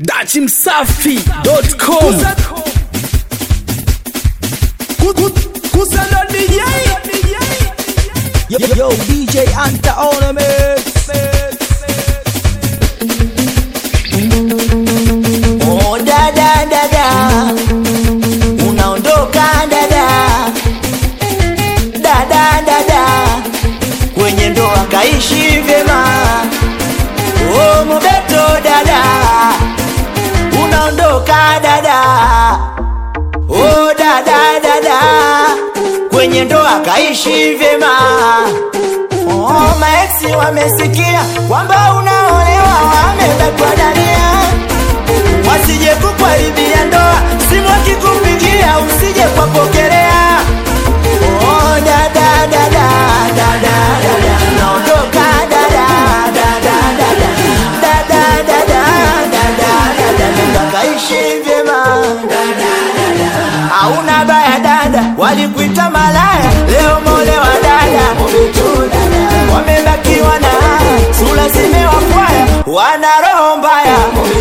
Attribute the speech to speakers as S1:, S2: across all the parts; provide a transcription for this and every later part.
S1: dachimsafi.com
S2: Kusana DJ
S3: Yo, yo, DJ Anta on a mix. Oh, dada dada, unaondoka dada, dada dada, kwenye ndoa kaishi vyema. Oh, Mobeto dada, unaondoka dada, oh dada dada, kwenye ndoa kaishi vyema. Oh, maeksi wamesikia kwamba unaolewa, wamebakwa dania, wasije kukuharibia ndoa, simu akikupigia usije kwapokelea. Oh, dada dada dada dada, naondoka dada dada dada dada dada dada dada, nenda kaishi vyema hauna baya dada, walikuita malaya, leo molewa dada, wamebakiwa na sura zimewakwaya, wana roho mbaya.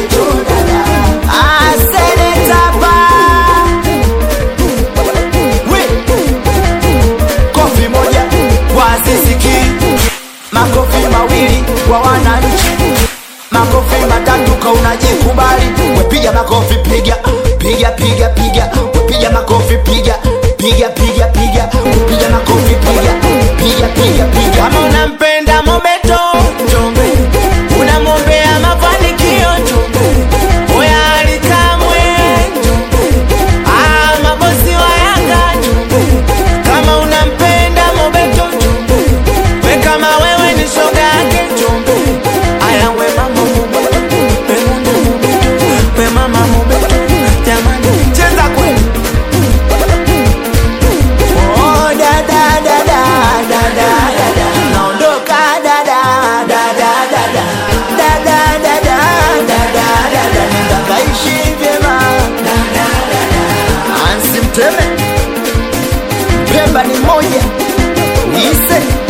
S3: Ah, seneta pa. We. Kofi moja kwa Ziziki, makofi mawili kwa wananchi makofi matatu ka unajikubali wepiga makofi piga piga piga piga wepiga makofi piga piga piga piga piga makofi piga piga piga piga kama unampenda mobeto njombe unamwombea mafanikio njombe oya alikamwe njombe ah mabosi wa yanga njombe kama unampenda mobeto njombe we kama wewe ni shoga yake njombe aya we mama mobeto we mundu mobeto we mama mobeto jamani cheza kweli Oh, da, da, da, da, da, da, da, da. Naondoka, da, da, da, da, da, da. Da, da, da, da, da, da, da, da. Nenda kaishi vyema. Ansi Mteme Pemba ni moja Listen